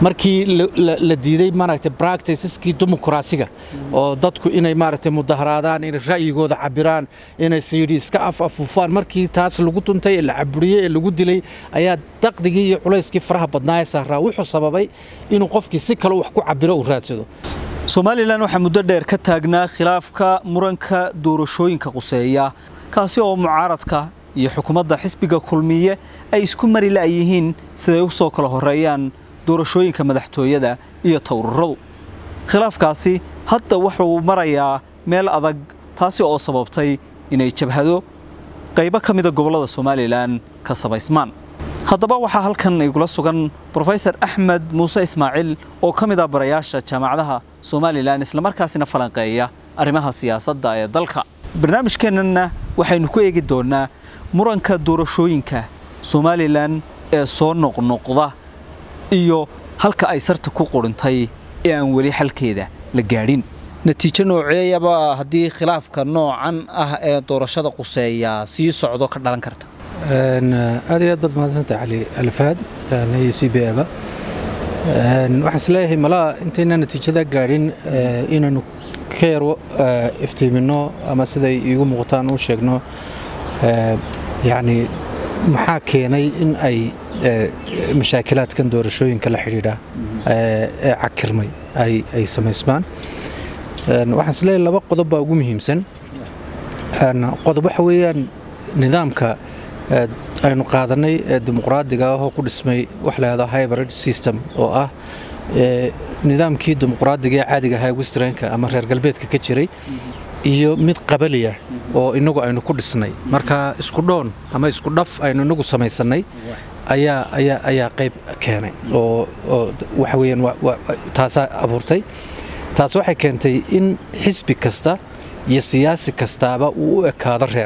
markii la diiday maaragtay practiceskii dimuqraasiga oo dadku inay maaragtay mudaharaadaan inay ra'yigooda cabiraan inay siyidhi iska af afuufaan markii taas lagu tuntay ee la caburiyey ee lagu dilay ayaa daqdigii iyo culayskii faraha badnaa ee saaraa wuxuu sababay inuu qofkii si kale wax ku cabiro uu raadsado somalilan waxaa muddo dheer ka taagnaa khilaafka muranka doorashooyinka quseeya kaasi oo mucaaradka iyo xukuumadda xisbiga kulmiye ay isku mari la'yihiin siday u soo kala horreeyaan doorashooyinka madaxtooyada iyo towraradu khilaafkaasi hadda wuxuu marayaa meel adag taasi oo sababtay inay jabhado qaybo ka mida gobollada somalilan ka samaysmaan haddaba waxaa halkan igula sugan brofesor axmed muuse ismaaciil oo ka mid ah barayaasha jaamacadaha somalilan islamarkaasina falanqeeya arrimaha siyaasadda ee dalka barnaamijkeennana waxaynu ku eegi doonnaa muranka doorashooyinka somalilan ee soo noqnoqda iyo halka ay sarta ku qurintay ee aan weli xalkeeda la gaadhin natiijo nooceeyaba haddii khilaafka noocan ah ee doorashada quseeya sii socdo ka dhalan karta aad iyo aad baad mahadsanta cali alfaad iyo c b aba waxaan isleeyahay malaa intayna natiijada gaadhin inaynu ka yar iftiiminno ama siday iigu muuqataan u sheegno yacni maxaa keenay in ay mashaakilaadkan doorashooyinka la xidhiidha ee cakirmay ay samaysmaan waxaan isleeyahay laba qodob baa ugu muhiimsan qodob waxa weeyaan nidaamka aynu qaadanay ee dimuqraadiga ah oo ku dhismay wax lahahdo hybrid system oo ah nidaamkii dimuqraadiga ee caadiga ahaa westranka ama reer galbeedka ka jiray iyo mid qabaliya oo inagu aynu ku dhisnay marka isku dhoon ama isku dhaf aynu inagu samaysannay ayaa ayaa ayaa qayb keenay oo waxa weeyaan taasaa abuurtay taas waxay keentay in xisbi kasta iyo siyaasi kastaaba uu u ekaado reer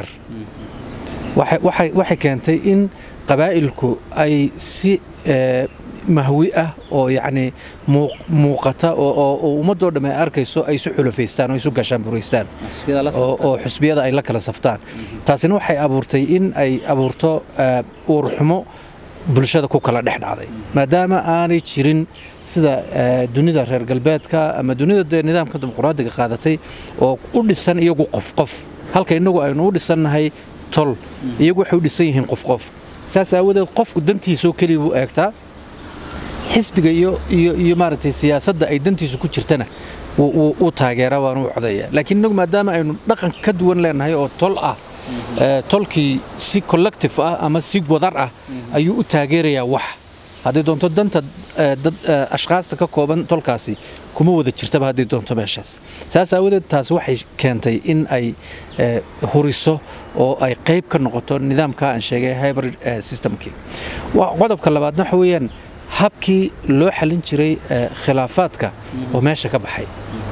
waxay keentay in qabaa'ilku ay si mahwi ah oo yacni muuqata oo ummaddoo dhamm ay arkayso ay isu xulafaystaan oo isu gaashaanburaystaan oo xusbiyada ay la kala saftaan taasina waxay abuurtay in ay abuurto uurxumo bulshada ku kala dhex dhacday maadaama aanay jirin sida dunida reer galbeedka ama dunida dee nidaamka dimuqraadiga qaadatay oo u dhisan iyagu qof qof halka innagu aynu u dhisannahay tol iyagu waxay u dhisan yihiin qof qof saas aawadeed qofku dantiisoo keliya buu eegtaa xisbiga iyo maaragtay siyaasadda ay dantiisu ku jirtana wuu taageeraa waanu u codeeya laakiin innagu maadaama aynu dhaqan ka duwan leenahay oo tol ah tolkii si collective ah ama si wadar ah ayuu u taageerayaa wax hadday doonto danta ashkhaasta ka kooban tolkaasi kuma wada jirtaba hadday doonto meeshaas saas aawadeed taas waxay keentay in ay huriso oo ay qayb ka noqoto nidaamka aan sheegay hybrid systemkii qodobka labaadna waxa weeyaan habkii loo xallin jiray khilaafaadka oo meesha ka baxay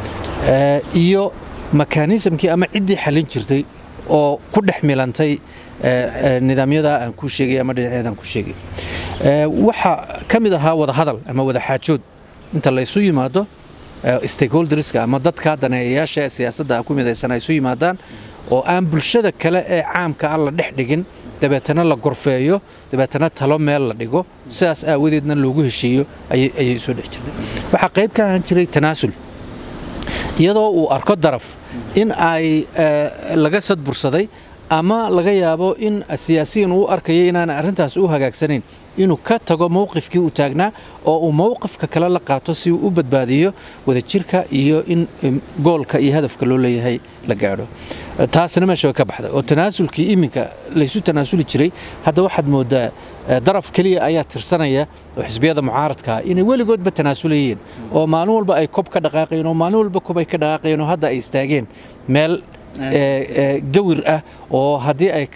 iyo mekanismkii ama ciddii xallin jirtay oo ku dhex milantay nidaamyada aan ku sheegay ama dhinacyada aan ku sheegay waxaa ka mid ahaa wadahadal ama wadaxaajood inta laysu yimaado stakeholderska ama dadka daneeyayaasha ee siyaasadda ku midaysan ay isu yimaadaan oo aan bulshada kale ee caamka ah la dhex dhigin dabeetana la gorfeeyo dabeetana talo meel la dhigo sidaas aawadeedna loogu heshiiyo ayay soo dhex jirtay waxaa qayb ka ahaan jiray tanaasul iyadoo uu arko daraf in ay laga sadbursaday ama laga yaabo in siyaasiyiin uu arkaya inaana arrintaas u hagaagsanayn inuu ka tago mowqifkii uu taagnaa oo uu mowqifka kale la qaato si uu u badbaadiyo wadajirka iyo in goolka iyo hadafka loo leeyahay la gaadho taasna meesha way ka baxday oo tanaasulkii iminka laysu tanaasuli jiray hadda waxaad moodaa daraf keliya ayaa tirsanaya oo xisbiyada mucaaradkaa inay weligoodba tanaasulayeen oo maalin walba ay kob ka dhaqaaqayeen oo maalin walba kob ay ka dhaqaaqayeen oo hadda ay istaageen meel gawir ah oo haddii ay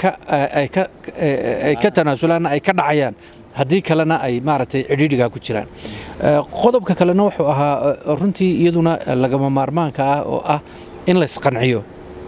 ka tanaasulaanna ay ka dhacayaan haddii kalena ay maaragtay cidhiidhigaa ku jiraan qodobka kalena wuxuu ahaa runtii iyaduna lagama maarmaanka ah oo ah in laysqanciyo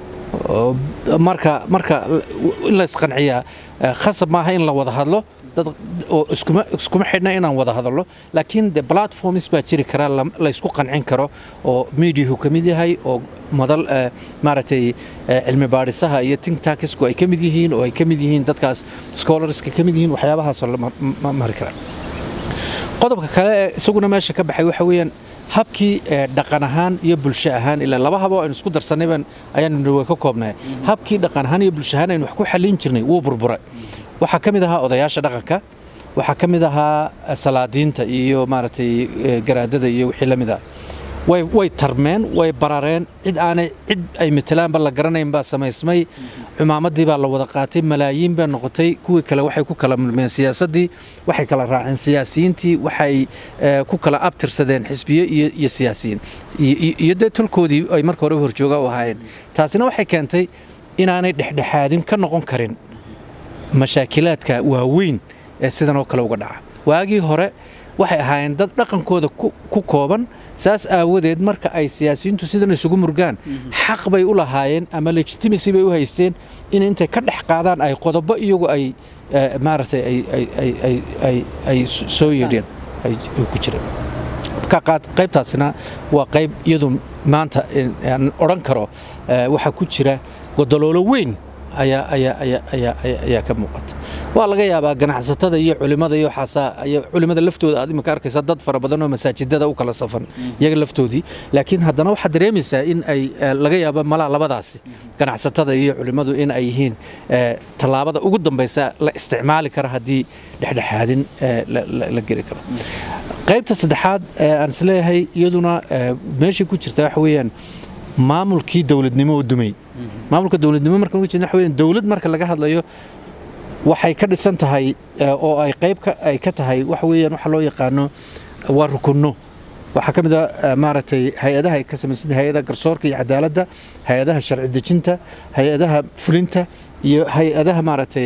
marka marka in laysqanciyaa khasab maaha in la wada hadlo dad oo iskuma iskuma xidhna inaan wada hadallo laakiin de platforms baa jiri kara laysku qancin karo oo mediahu ka mid yahay oo madal maaragtay cilmi baadhisaha iyo think tankisku ay ka mid yihiin oo ay ka mid yihiin dadkaas scholarska ka mid yihiin waxyaabahaasoo la mari kara qodobka kale ee isaguna meesha ka baxay waxa weeyaan habkii dhaqan ahaan iyo bulsho ahaan ilaa laba habo aynu isku darsanayban ayaanu way ka koobnay habkii dhaqan ahaan iyo bulsho ahaan aynu wax ku xallin jirnay wuu burburay waxaa ka mid ahaa odayaasha dhaqanka waxaa ka mid ahaa salaadiinta iyo maaragtay garaadada iyo wixii la mid ah way way tarmeen way barareen cid aanay cid ay matalaanba la garanayn baa samaysmay cumaamadii baa la wada qaatay malaayiin baa noqotay kuwii kale waxay ku kala mulmeen siyaasaddii waxay kala raaceen siyaasiyiintii waxay ku kala abtirsadeen xisbiyo iyo siyaasiyiin iyo dee tolkoodii ay marka horeba horjooga u ahaayeen taasina waxay keentay inaanay dhexdhexaadin ka noqon karin mashaakilaadka waaweyn ee sidan oo kale uga dhaca waagii hore waxay ahaayeen dad dhaqankooda ku kooban saas aawadeed marka ay siyaasiyiintu sidan isugu murgaan xaq bay u lahaayeen ama legitimacy bay u haysteen in intay ka dhex qaadaan ay qodobo iyagu ay maaragtay ay soo yeedheen ay ku jireen qaybtaasina waa qayb iyadu maanta aan odhan karo waxaa ku jira godoloolo weyn ayaa ka muuqata waa laga yaabaa ganacsatada iyo culimada iyo culimada laftooda aad imika arkaysa dad fara badan oo masaajidada u kala safan iyaga laftoodii laakiin haddana waxaad dareemaysaa in ay laga yaabo malaa labadaasi ganacsatada iyo culimadu in ay yihiin tallaabada ugu dambaysa la isticmaali kara haddii dhexdhexaadin la geli karo qaybta saddexaad aan isleeyahay iyaduna meeshii ku jirta waxa weeyaan maamulkii dowladnimo oo dumay maamulka dowladnimo marka uga jeedna waxa weeyaan dowlad marka laga hadlayo waxay ka dhisan tahay oo ay qayb ay ka tahay waxa weeyaan waxa loo yaqaano waa rukunno waxaa ka mid a maaragtay hay-adaha ay ka samaysan hay-adaha garsoorka iyo cadaaladda hay-adaha sharci dejinta hay-adaha fulinta iyo hay-adaha maaragtay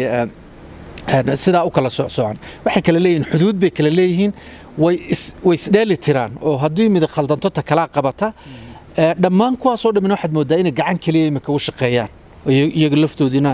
sidaa u kala socsocan waxay kala leeyihiin xuduud bay kala leeyihiin way isdheeli tiraan oo haddii mid khaldanto ta kalaa qabata dhammaan kuwaasoo dhammin waxaad mooddaa inay gacan keliya imika u shaqeeyaan iyaga laftoodiina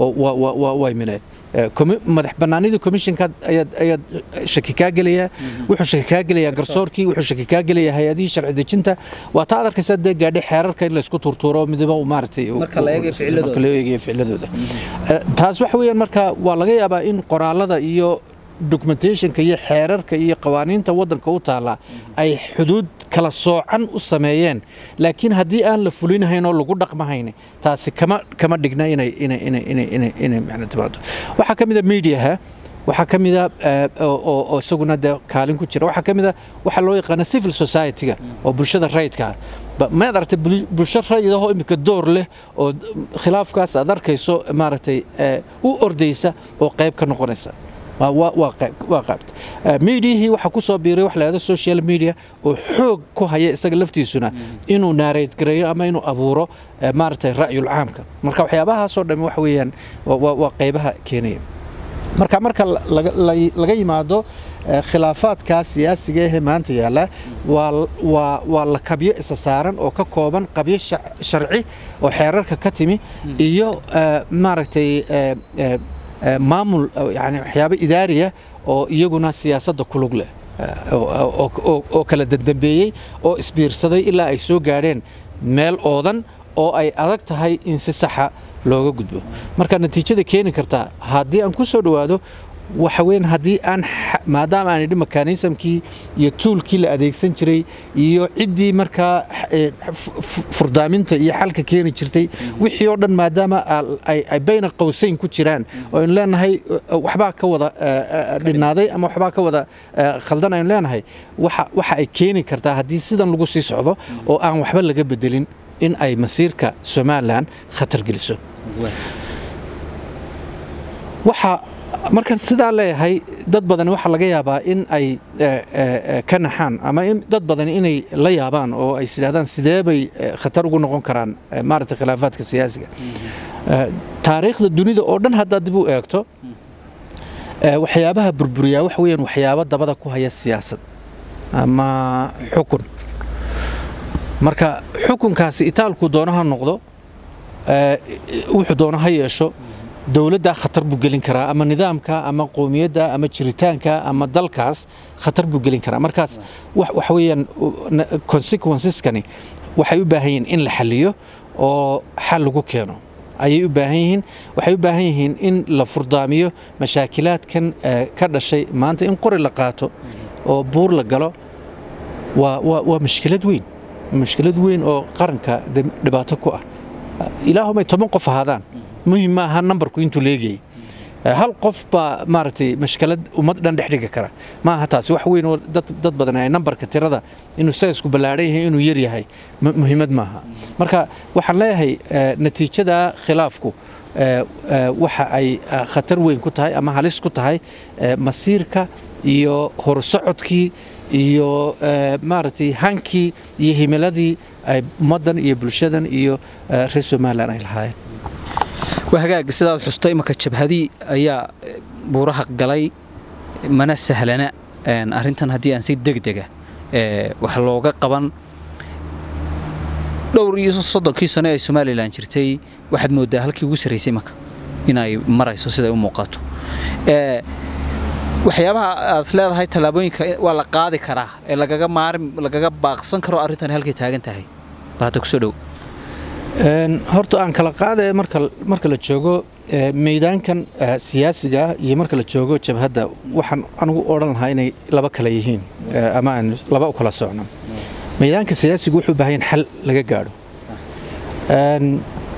way mileen madax bannaanidii commissionka ayaad shaki kaa gelayaa wuxuu shaki kaa gelayaa garsoorkii wuxuu shaki kaa gelayaa hay-adihii sharci dejinta waa taa ad arkaysaa dee gaadhi xeerarka in laysku turtuuro midaba maaragtay marka la eegayo ficladooda taas waxa weeyaan marka waa laga yaabaa in qoraalada iyo documentationka iyo xeerarka iyo qawaaniinta waddanka u taalla ay xuduud kala soocan u sameeyeen laakiin haddii aan la fulinahayn oo lagu dhaqmahayn taasi kama kama dhigna inay inay inay inay inay inay macna timaado waxaa ka mid a mediaha waxaa ka mid a oo isaguna dee kaalin ku jira waxaa ka mid a waxaa loo yaqaana civil society-ga oo bulshada rayidka ah maad aragtay bulsho rayidahoo imika door leh oo khilaafkaas aad arkayso maaragtay u ordaysa oo qayb ka noqonaysa waa qaybta miidiyihii waxaa ku soo biiray wax lahahdo social media oo xoog ku haya isaga laftiisuna inuu naareyd gareeyo ama inuu abuuro maaragtay ra'yul caamka marka waxyaabahaasoo dhammi waxa weeyaan waa qaybaha keenaya marka marka laga yimaado khilaafaadkaa siyaasiga ahee maanta yaalla waa la kabyo isa saaran oo ka kooban qabyo sharci oo xeerarka ka timi iyo maaragtay maamul yani waxyaabo idaariya oo iyaguna siyaasadda ku lug leh oo kala dandambeeyey oo isbiirsaday ilaa ay soo gaadheen meel oodan oo ay adag tahay in si saxa looga gudbo marka natiijada keeni kartaa haddii aan ku soo dhowaado waxa weyn haddii aan maadaama aan idhi mekanismkii iyo tuulkii la adeegsan jiray iyo ciddii markaa furdaaminta iyo xalka keeni jirtay wixii oo dhan maadaama ay bayna qowsayn ku jiraan oo aynu leenahay waxbaa ka wada dhinaaday ama waxbaa ka wada khaldan aynu leenahay waxa ay keeni kartaa haddii sidan lagu sii socdo oo aan waxba laga bedelin in ay masiirka somalilan khatar geliso waxa markan sidaa leeyahay dad badan waxaa laga yaabaa in ay ka naxaan ama dad badan inay la yaabaan oo ay sidhahdaan sidee bay khatar ugu noqon karaan maaragtay khilaafaadka siyaasiga taariikhda dunida oo dhan haddaad dib u eegto waxyaabaha burburiyaa waxa weeyaan waxyaabo dabada ku haya siyaasad ama xukun marka xukunkaasi itaalkuu doono ha noqdo wuxuu doono ha yeesho dowladdaa khatar buu gelin karaa ama nidaamka ama qowmiyadda ama jiritaanka ama dalkaas khatar buu gelin karaa markaas waxa weeyaan consequenceskani waxay u baahan yihiin in la xaliyo oo xal lagu keeno ayay u baahan yihiin waxay u baahan yihiin in la furdaamiyo mashaakilaadkan ka dhashay maanta in qori la qaato oo buur la galo waa waa waa mushkilad weyn mushkilad weyn oo qaranka de- dhibaato ku ah ilaahumay toban qof ahaadaan muhim ma aha nambarku intuu leegayay hal qof baa maaragtay mashkalad ummad dhan dhex dhigi kara ma aha taasi wax weyn oo dad, dad badan ay nambarka tirada inuu sayisku ballaadhan yahay inuu yar yahay mu- muhiimad maaha marka waxaan leeyahay eh, natiijada khilaafku eh, eh, waxa ay eh, khatar weyn ku tahay ama halis ku tahay eh, masiirka iyo horsocodkii iyo eh, maaragtay hankii iyo himiladii ay ummaddan iyo bulshadan iyo eh, reer somalilan ay lahaayeen waa hagaag sidaad xustay imanka jabhadii ayaa eh, buuraha galay mana sahlana een, arrintan haddii aan si degdega eh, wax looga qaban dhowr iyo soddonkii sano ee somalilan jirtay waxaad moodaa halkii ugu sarraysay imanka inay marayso siday u muuqato Eh, waxyaabaha aad leedahay tallaabooyinka waa la qaadi karaa ee lagaga maarin lagaga baaqsan karo arrintani halkay taagan tahay bal hadda kusoo dhow Een, horta aan kala qaadaya marka marka la joogo eh, meydaankan eh, siyaasiga ah iyo marka la joogo jabhadda waxaan anigu odhan lahaa inay laba kala yihiin eh, ama aan laba u kala socno meydaanka siyaasigu wuxuu u baahan yahay xal laga gaadho Een,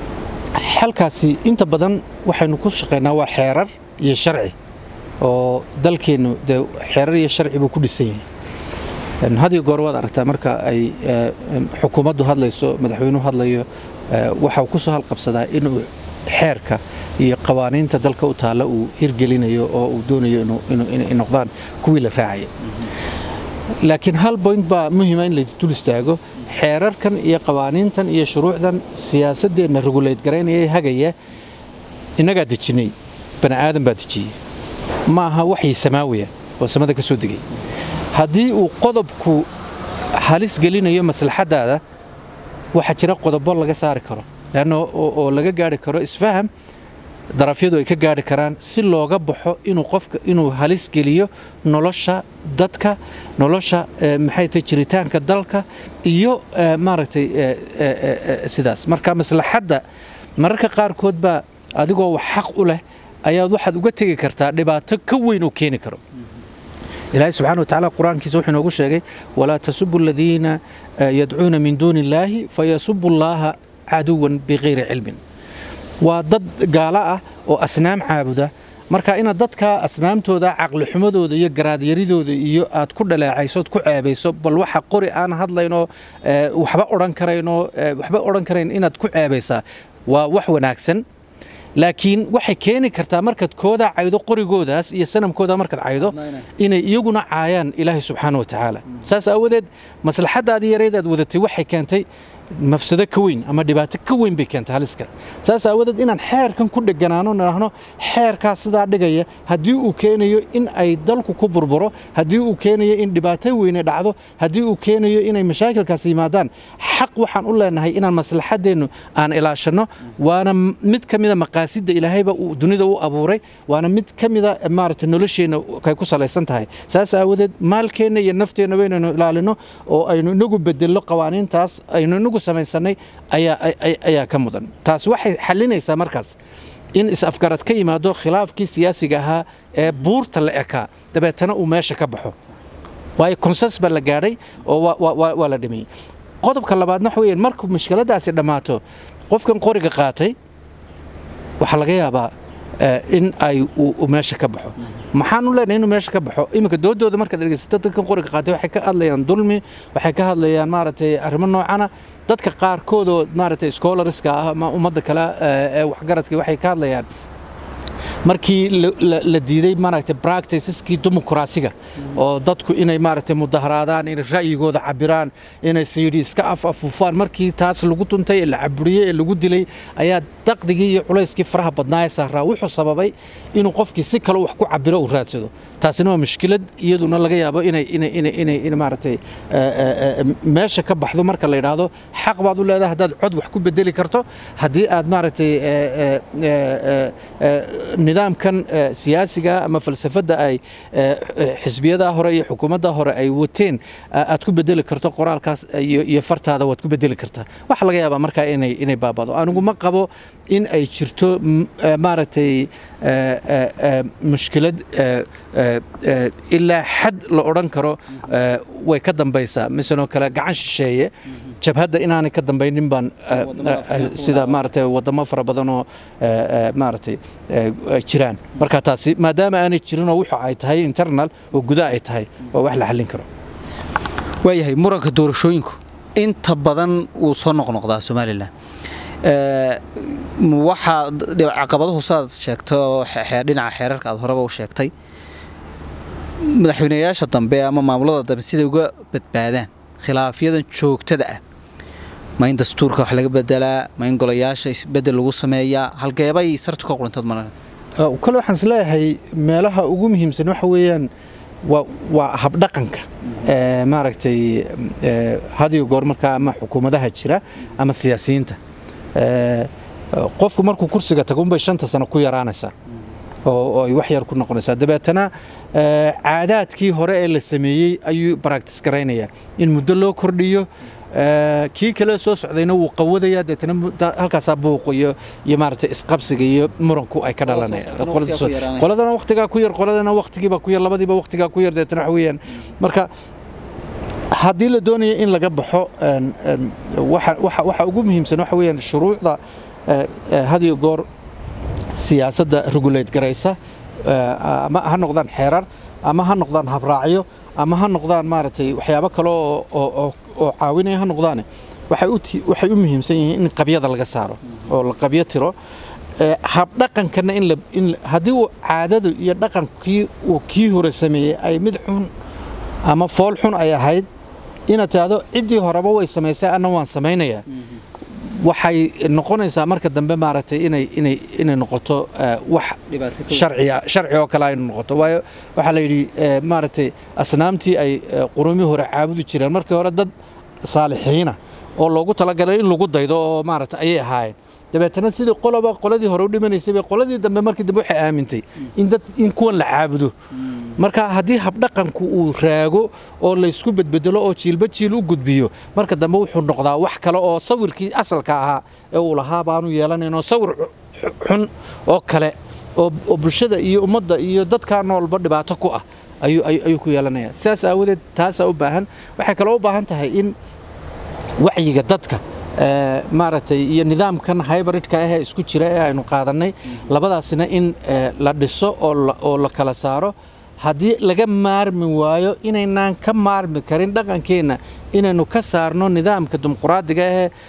xalkaasi inta badan waxaynu ku shaqeynaa waa xeerar iyo sharci oo dalkeennu dee xeerar iyo sharci buu ku dhisan yahay Een, had iyo goor waad aragtaa marka ay eh, em, xukuumaddu hadlayso madaxweynuhu hadlayo eh, waxa uu ku soo halqabsadaa inuu xeerka iyo qawaaniinta dalka u taalla uu hirgelinayo oo uu doonayo inuu- inuu- inay noqdaan kuwii la raacaya laakiin hal point baa muhiima in la dul istaago xeerarkan iyo qawaaniintan iyo shuruucdan siyaasadeenna regulate garaynaya ee hagaya innagaa dejinay bani aadan baa dejiyey ma aha waxyi samaawiya oo samada ka soo degay haddii uu qodobku halis gelinayo maslaxadaada waxaa jira qodobo laga saari karo leanna oo oo laga gaari karo isfaham darafyadu ay ka gaari karaan si looga baxo inuu qofka inuu halis geliyo nolosha dadka nolosha eh, maxay tahay jiritaanka dalka iyo eh, maaragtay eh, eh, eh, eh, sidaas marka maslaxadda mararka qaarkood baa adigoo wax xaq u leh ayaad waxaad uga tegi kartaa dhibaato ka weyn oo keeni karo ilaahay subxaana watacaala qur-aankiisa wuxuu inoogu sheegay walaa tasubu aladiina eh, yadcuuna min duuni illaahi fayasubu llaaha caduwan bikayri cilmin waa dad gaalo ah oo asnaam caabuda marka inaad dadka asnaamtooda caqlixumadooda iyo garaadyaridooda iyo aad ku dhaleecayso ood ku ceebayso bal waxa qori aan hadlaynoo eh, waxba odhan karaynoo eh, waxba odhan karayn inaad ku ceebaysaa waa wax wanaagsan laakiin waxay keeni kartaa markaad kooda caydo qorigoodaas iyo sanamkooda markaad caydo inay iyaguna caayaan ilaahay subxaana wa tacaala saas aawadeed maslaxadaadii yarayd aad wadatay waxay keentay mafsado ka weyn ama dhibaato ka weyn bay keentay haliska saas aawadeed inaan xeerkan ku dheganaano nidhaahno xeerkaas sidaa dhigaya haddii uu keenayo in ay dalku ku burburo haddii uu keenayo in dhibaato weyne dhacdo haddii uu keenayo inay mashaakilkaas yimaadaan xaq waxaan u leenahay inaan maslaxadeennu aan ilaashanno waana mid ka mida maqaasidda ilaahayba uu dunida u abuuray waana mid ka mida maaragtay nolosheenna kay ku salaysan tahay saas aawadeed maalkeenna iyo nafteenna waynaynu ilaalino oo aynu inagu bedello qawaaniintaas aynu inagu samaysanay ayaa ay- ayaa ka mudan taas waxay xalinaysaa markaas in is-afgarad ka yimaado khilaafkii siyaasiga ahaa ee buurta la ekaa dabeetana uu meesha ka baxo waayo konsens baa la gaadhay oo waa- waa- waa waa la dhimayey qodobka labaadna waxa weeyaan markuu mushkiladaasi dhammaato qofkan qoriga qaatay waxaa laga yaabaa eh, in ay uu uu meesha ka baxo maxaan u leenahay inuu meesha ka baxo iminka doodooda markaad dhegeysato dadkan qoriga qaatay waxay ka hadlayaan dulmi waxay ka hadlayaan maaragtay arrimo noocana dadka qaarkood oo maaragtay scholarska ah ama ummadda kale eh, ee waxgaradka waxay ka hadlayaan markii la- la- la diiday maaragtay practiceskii dimuqraasiga oo dadku inay maaragtay mudaharaadaan inay ra'yigooda cabiraan inay siyidhi iska af afufaan markii taas lagu tuntay ee la caburiyey ee lagu dilay ayaa daqdigii iyo culayskii faraha badnaa ee saaraa wuxuu sababay inuu qofkii si kale wax ku cabiro uu raadsado taasina waa mushkilad iyaduna laga yaabo inay inay inay inay inay maaragtay eh, eh, eh, meesha ka baxdo marka la yidhaahdo xaq baad u leedahay haddaad cod wax ku bedeli karto haddii aad maaragtay eh, eh, eh, eh, eh, nidaamkan siyaasiga ama falsafadda ay xisbiyada hore iyo xukuumadda hore ay wateen aad ku bedeli karto qoraalkaas iyo fartaada waad ku bedeli kartaa waxa laga yaabaa markaa inay inay baabado anigu ma qabo in ay jirto maaragtay mushkilad ilaa xad la odhan karo way ka dambaysaa misaloo kale gacan shisheeye jabhadda inaanay ka dambaynin baan sida maaragtay wadamo fara badan oo maaragtay jiraan marka taasi maadaama aanay jirinoo wuxuu ay tahay internal oo guda ay tahay waa wax la xallin karo waayahay muranka doorashooyinku inta badan wuu soo noqnoqdaa somalilan waxaa caqabaduhu sidaad sheegto dhinaca xeerarka aad horeba u sheegtay madaxweynayaasha dambe ama maamulada dambe siday uga badbaadaan khilaafyadan joogtada ah ma in dastuurka wax laga bedelaa ma in golayaasha isbedel lagu sameeyaa halgeebay sartu ka qurantad malan kale waxaan isleeyahay meelaha ugu muhiimsan waxa weeyaan waa habdhaqanka maaragtay hadiyo goor markaa ama xukuumadaha jira ama siyaasiyiinta qofku markuu kursiga tago unbay shanta sano ku yaraanaysaa oo ay wax yar ku noqonaysaa dabeetana caadaadkii hore ee la sameeyey ayuu baractis garaynayaa in muddo loo kordhiyo kii kale soo socdayna wuu qawadayaa deetana halkaasaa buuq iyo iyo maaragtay isqabsiga iyo muranku ay ka dhalanayaan qoladana waqtigaa ku yar qoladana waqtigiiba ku yar labadiiba waqtigaa ku yar deetana waxa weeyaan marka haddii la doonaya in laga baxo waxa ugu muhiimsan waxa weeyaan shuruucda hadiyo goor siyaasadda regulate garaysa ama ha noqdaan xeerar ama ha noqdaan habraacyo ama ha noqdaan maaragtay waxyaabo kale oo caawinaya ha noqdaane waxay u muhiimsan yihiin in qabyada laga saaro oo la qabyo tiro habdhaqankana in haddii uu caadadu iyo dhaqankii uu kii hore sameeyey ay mid xun ama fool xun ay ahayd inaad tidhaahdo ciddii horeba way samaysay anna waan samaynayaa waxay noqonaysaa marka dambe maaragtay inay inay inay noqoto wax sharciya sharci oo kale ay noqoto waayo waxaa la yidhi maaragtay asnaamtii ay qurumii hore caabudi jireen markii hore dad saalixiina oo loogu talagalay in lagu daydo oo maaragtay ayay ahaayeen dabeetana sidii qoloba qoladii hore u dhimanaysay bay qoladii dambe markii dambe waxay aamintay in dad in kuwan la caabudo marka haddii habdhaqanku uu raago oo laysku bedbedelo oo jiilba jiil u gudbiyo marka dambe wuxuu noqdaa wax kale oo sawirkii asalka ahaa ee uu lahaa baanu yeelanaynoo sawir xun oo kale oo bulshada iyo ummadda iyo dadkaa noolba dhibaato ku ah ayuu ku yeelanaya sidaas aawadeed taasaa u baahan waxay kaloo u baahan tahay in wacyiga dadka maaragtay iyo nidaamkan hybridka ahee isku jira ee aynu qaadannay labadaasina in la dhiso oo la kala saaro haddii laga maarmi waayo inaynaan ka maarmi karin dhaqankeenna inaynu ka saarno nidaamka dimuquraadiga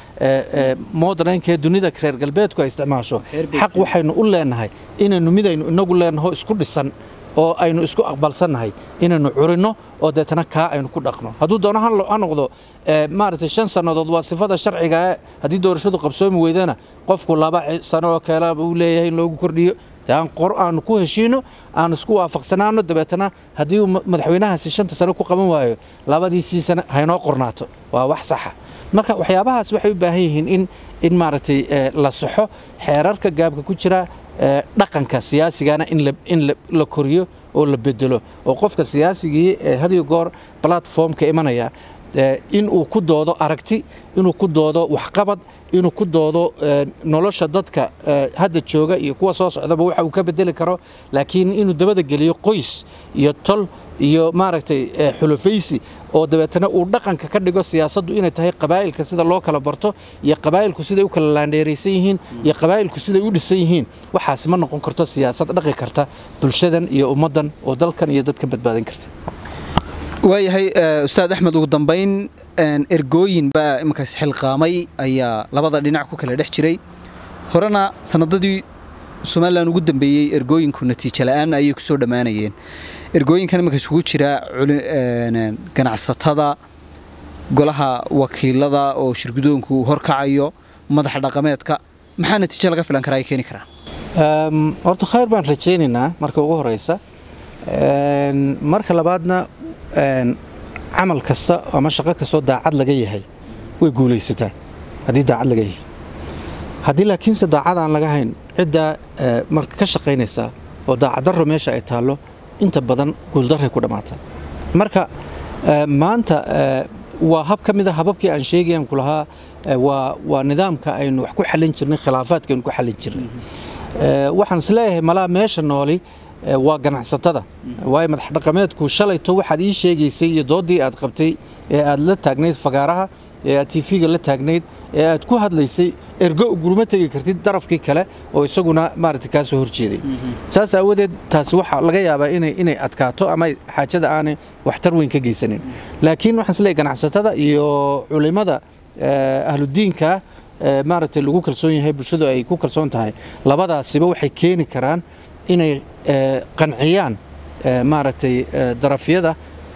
ahee modernka ee dunida reer galbeedku ay isticmaasho xaq waxaynu u leenahay inaynu midaynu inagu leenaho isku dhisan oo aynu isku aqbalsannahay inaynu curinno oo deetana kaa aynu ku dhaqno hadduu doono ha noqdo maaragtay shan sannadood waa sifada sharciga haddii doorashadu qabsoomi weydana qofku laba sano oo kale uu leeyahay in loogu kordhiyo aan qor aanu ku heshiino aan isku waafaqsanaano dabeetana haddii uu madaxweynahaasi shanta sano ku qaban waayo labadiisii sano haynoo qornaato waa wax saxa marka waxyaabahaas waxay u baahan yihiin in in maaragtay la saxo xeerarka gaabka ku jira dhaqanka siyaasigana in la koriyo oo la bedelo oo qofka siyaasigii hadiyo goor platformka imanaya in uu ku doodo aragti inuu ku doodo waxqabad inuu ku doodo nolosha dadka hadda jooga iyo kuwa soo socdaba waxa uu ka bedeli karo laakiin inuu dabada geliyo qoys iyo tol iyo maaragtay xulufaysi oo dabeetana uu dhaqanka ka dhigo siyaasaddu inay tahay qabaa'ilka sida loo kala barto iyo qabaa'ilku siday u kala laandheeraysan yihiin iyo qabaa'ilku siday u dhisan yihiin waxaasi ma noqon karto siyaasad dhaqi karta bulshadan iyo ummaddan oo dalkan iyo dadkan badbaadin karta waayahay ustaad axmed ugu dambayn ergooyin baa iminkaas xilqaamay ayaa labada dhinac ku kala dhex jiray horena sanadadii somalilan ugu dambeeyey ergooyinku natiijo la'aan ayay ku soo dhammaanayeen ergooyinkan iminka isugu jira ganacsatada golaha wakiilada oo shirgudoonku horkacayo madaxa dhaqameedka maxaa natiijo laga filan karaa ay keeni karaan horta khayr baan rajaynaynaa marka ugu horeysa marka labaadna camal kasta ama shaqo kastoo daacad laga yahay way guulaysataa haddii daacad laga yahay haddii laakiinse daacad aan laga hayn ciddaa marka ka shaqaynaysa oo daacaddarro meesha ay taallo inta badan guuldarray ku dhammaata marka maanta waa hab ka mid a hababkii aan sheegayan ku lahaa waa nidaamka aynu wax ku xallin jirnay khilaafaadka aynu ku xallin jirnay waxaan isleeyahay malaa meesha nooli waa ganacsatada waayo madax dhaqameedku shalayto waxaad ii sheegaysay iyo doodii aad qabtay ee aad la taagnayd fagaaraha ee aad tiifiga la taagnayd ee aad ku hadlaysay ergo guruma tegi kartid darafkii kale oo isaguna maaragtay kaa soo horjeeday saas aawadeed taasi waxaa laga yaabaa inay inay adkaato ama xaajada aanay waxtar weyn ka geysanin laakiin waxaan isleeyahay ganacsatada iyo culimada ahludiinka maaragtay lagu kalsoon yahay bulshadu ay ku kalsoon tahay labadaasiba waxay keeni karaan inay qanciyaan maaragtay darafyada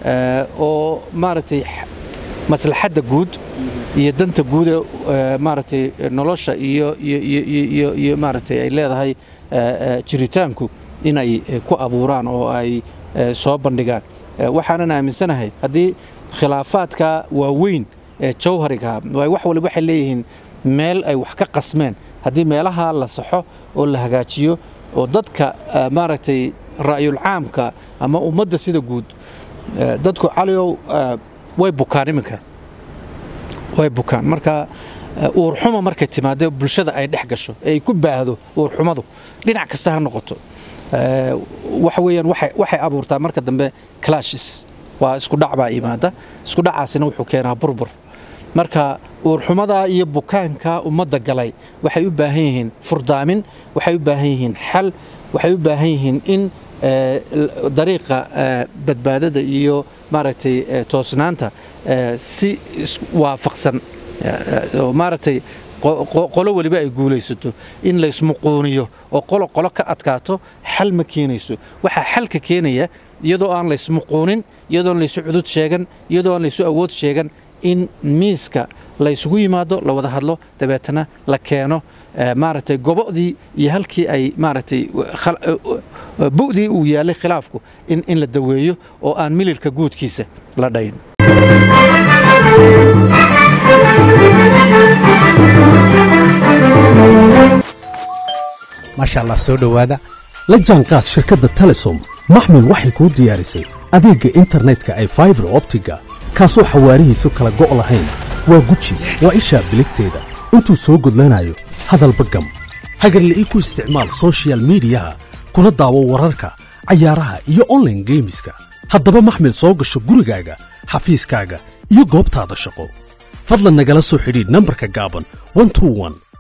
oo maaragtay maslaxadda guud iyo danta guud ee maaragtay nolosha iyo iyo iyo maaragtay ay leedahay jiritaanku in ay ku abuuraan oo ay soo bandhigaan waxaanan aaminsanahay haddii khilaafaadka waaweyn ee jawhariga wax waliba waxay leeyihiin meel ay wax ka qasmeen haddii meelaha la saxo oo la hagaajiyo oo dadka maaragtay ra'yul caamka ama ummadda sida guud dadku caliow way bukaan iminka way bukaan marka uurxuma markay timaado bulshada ay dhex gasho ee ay ku baahdo uurxumadu dhinac kasta ha noqoto waxa weeyaan waxay abuurtaa marka dambe clashes waa isku dhac baa yimaada isku dhacaasina wuxuu keenaa burbur marka uurxumada iyo bukaanka ummadda galay waxay u baahan yihiin furdaamin waxay u baahan yihiin xal waxay u baahan yihiin in dariiqa badbaadada iyo maaragtay toosnaanta si waafaqsan oo maaragtay qolo weliba ay guulaysato in laysmuquuniyo oo qolo qolo ka adkaato xal ma keenayso waxaa xalka keenaya iyadoo aan laysmuquunin iyadoo aan laysu cudud sheegan iyadoo aan laysu awood sheegan in miiska laysugu yimaado la wada hadlo dabeetana la keeno maaragtay gobodii iyo halkii ay maaragtay bu'dii uu yaalay khilaafku in in la daweeyo oo aan mililka guudkiisa la dhayn maasha allah soo dhowaada la jaanqaad shirkadda telesom maxmil waxay kuu diyaarisay adeegga internetka ay faibar optiga kaasoo xawaarihiisu kala go' lahayn waa guji waa ishaa biligteeda intuu soo gudlanayo hadalba gam hagarle ii ku isticmaal sochial midiyaha kuna daawo wararka cayaaraha iyo onlaine geemiska haddaba maxmil soo gasho gurigaaga xafiiskaaga iyo goobtaada shaqo fadlan nagala soo xidhiidh nambarka gaaban